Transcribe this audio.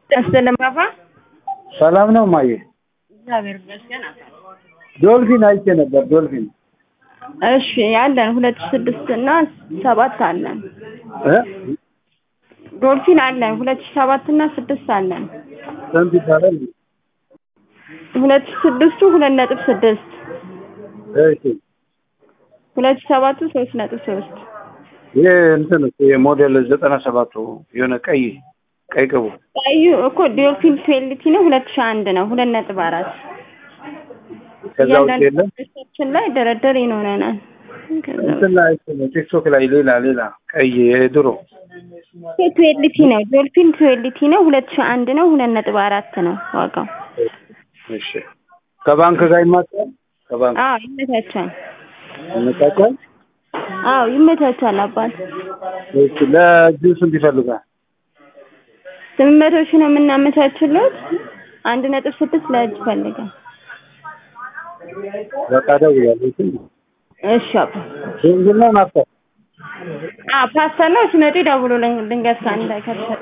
ያስደለማፋ ሰላም ነው ማየ? እግዚአብሔር ይመስገን። ዶልፊን አይቼ ነበር። ዶልፊን እሺ አለን ሁለት ስድስት እና ሰባት አለን። እ ዶልፊን አለን ሁለት ሺህ ሰባት እና ስድስት አለን። ስንት ይባላል? ሁለት ሺህ ስድስቱ ሁለት ነጥብ ስድስት እሺ ሁለት ሺህ ሰባቱ ሶስት ነጥብ ሶስት ይሄ እንትን እኮ የሞዴል ዘጠና ሰባቱ የሆነ ቀይ ቀይ ቅቡ ቀዩ እኮ ዶልፊን ቱዌልቲ ነው ሁለት ሺህ አንድ ነው ሁለት ነጥብ አራት ከዛ ውጭ የለም። ችን ላይ ደረደር ይኖረናል። ከዛ እንትን ላይ አይቼ ነው ቲክቶክ ላይ ሌላ ሌላ ቀይ የድሮ ቱዌልቲ ነው ዶልፊን ቱዌልቲ ነው ሁለት ሺህ አንድ ነው ሁለት ነጥብ አራት ነው ዋጋው። እሺ ከባንክ ጋር ይማጣል ከባንክ አዎ ይመቻቻል። ይመጣጣል። አዎ ይመቻቻል አባት እሺ ለእጁ ስንት ይፈልጋል? ስምንት መቶ ሺህ ነው የምናመቻችለት። አንድ ነጥብ ስድስት ለእጅ ፈልጋል። በቃ ደውላለሁ። እሺ አባ ቤንዚን ነው ናፍታ አዎ ፓስተር ነው ሲመጡ ይደውሉልኝ ድንገት ከአንድ ላይ ከተሰጠ